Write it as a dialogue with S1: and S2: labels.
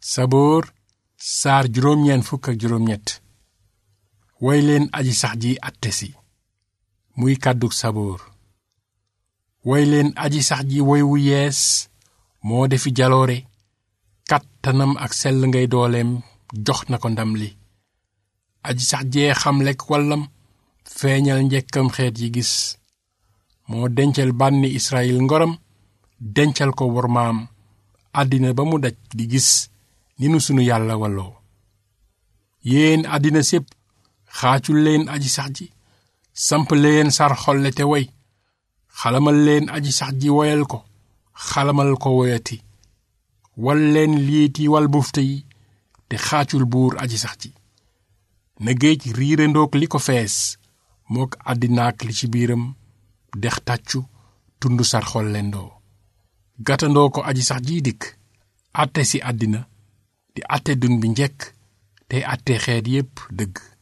S1: saboor saar juróom-ñeent fukk ak juróom-ñett woy leen aji sax ji atte si muy kàddug saboor woy leen aji sax ji woy wu yees moo defi jaloore kàttanam ak sell ngay dooleem jox na ko ndam li aji sax jee xamlek wallam feeñal njekkam xeet yi gis moo dencal bànni Israyil ngoram dencal ko wormaam àddina ba mu daj di gis ni nu sunu yàlla walloo yéen àddina sépp xaacul leen aji sax ji samp leen sar xolle te woy xalamal leen aji sax ji woyal ko xalamal ko woyati wal leen liiti wal bufte yi te xaacul buur aji sax ji na géej riirandoog li ko fees mook àddinaak li ci biiram dex tàccu tund sar xollendoo gàttandoo ko aji sax jiy dikk àtte si àddina di àtte dun bi njekk tey àtte xeet yépp dëgg